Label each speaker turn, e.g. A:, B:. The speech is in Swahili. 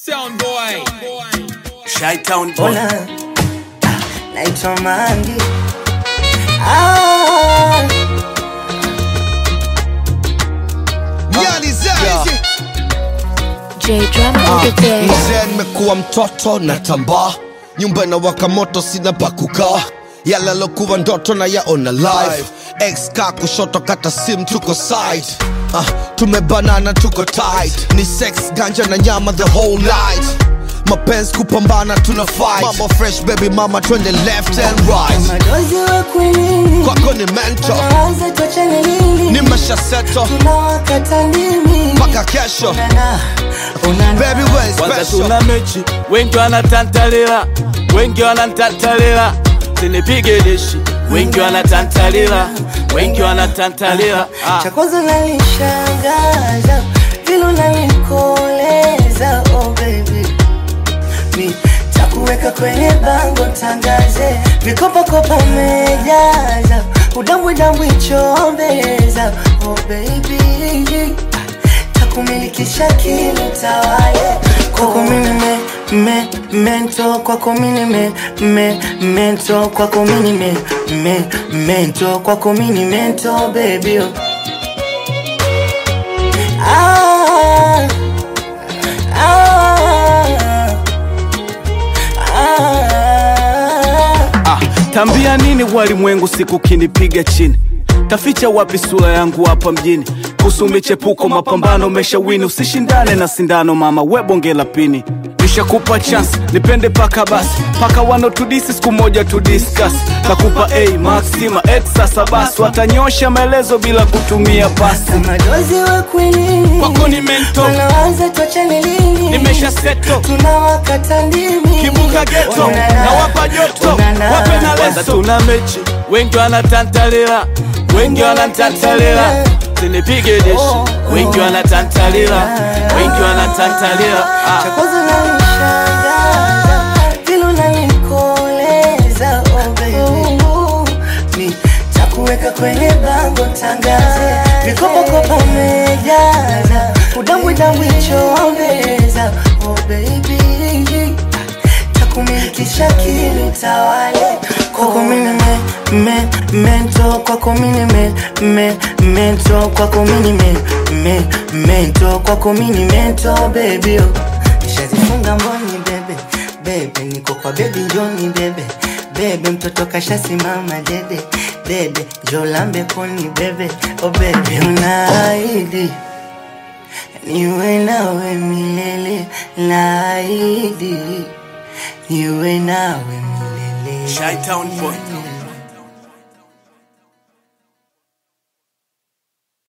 A: Sound boy.
B: Shytown boy.
C: Ona ah, naitwa Mangi ah,
D: J Drum on the day.
E: mzee nimekuwa mtoto na tambaa nyumba na waka moto sina pa kukaa yale alokuwa ndoto na yaona live ex ka kushoto kata sim tuko side ah, tumebanana tuko tight ni sex ganja na nyama the whole night mapenzi kupambana tuna fight mambo fresh baby mama twende left and right
C: madozi wa kwinini
E: kwako ni mento
C: naanza tuachane lini
E: ni mashaseto
C: tunawakata ndimi
E: mpaka kesho
C: Unana, unana.
E: baby we
B: Kwanza
E: special
B: tuna mechi, wengi wanatantalila, wengi wanatantalila, sinipige dishi, wengi wanatantalila, wengi wanatantalila. Ah.
C: cha kwanza nanishangaza vile unanikoleza oh baby mi takuweka kwenye bango tangaze vikopakopa mejaza udambwidambwi chombeza oh baby takumilikisha kilo tawale kwako mini me, me, mento kwako mini me, me, mento kwako mini me, me, mento kwako mini mento baby oh. ah, ah, ah.
B: Ah, tambia nini walimwengu siku kinipiga chini taficha wapi sura yangu hapa mjini kuhusu michepuko mapambano umeshawini usishindane na sindano mama webonge la pini nishakupa chance nipende paka basi paka wanotudisi siku moja tudiskas nakupa a maxima x sasa basi watanyosha maelezo bila kutumia pasi
C: madozi wa kwinini
B: Kwako ni mento.
C: wanaanza tuachane lini
B: nimesha seto
C: tunawakata ndimi
B: kibuka geto
C: Unana,
B: na wapa joto
C: unana.
B: wape na leso tuna mechi wengi wanatantalila wengi wanatantalila sinipige deshi wengi wanatantalila wengi wanatantalila
C: cha
B: ah.
C: kwanza nanishangaza vile unanikoleza oh baby mi takuweka kwenye bango tangaze vikopakopa mejaza udambwidambwi chombeza oh baby takumilikisha kili tawale kwako mini me, me, mento kwako mini me, me, mento kwako mini me, me, mento kwako mini mento baby oh. nishazifunga mboni bebe bebe niko kwa bebi njoni bebe bebe mtoto kashasimama dede dede jolambe koni bebe oh bebe unaahidi niwe nawe milele naahidi niwe nawe milele
B: Shytown boy.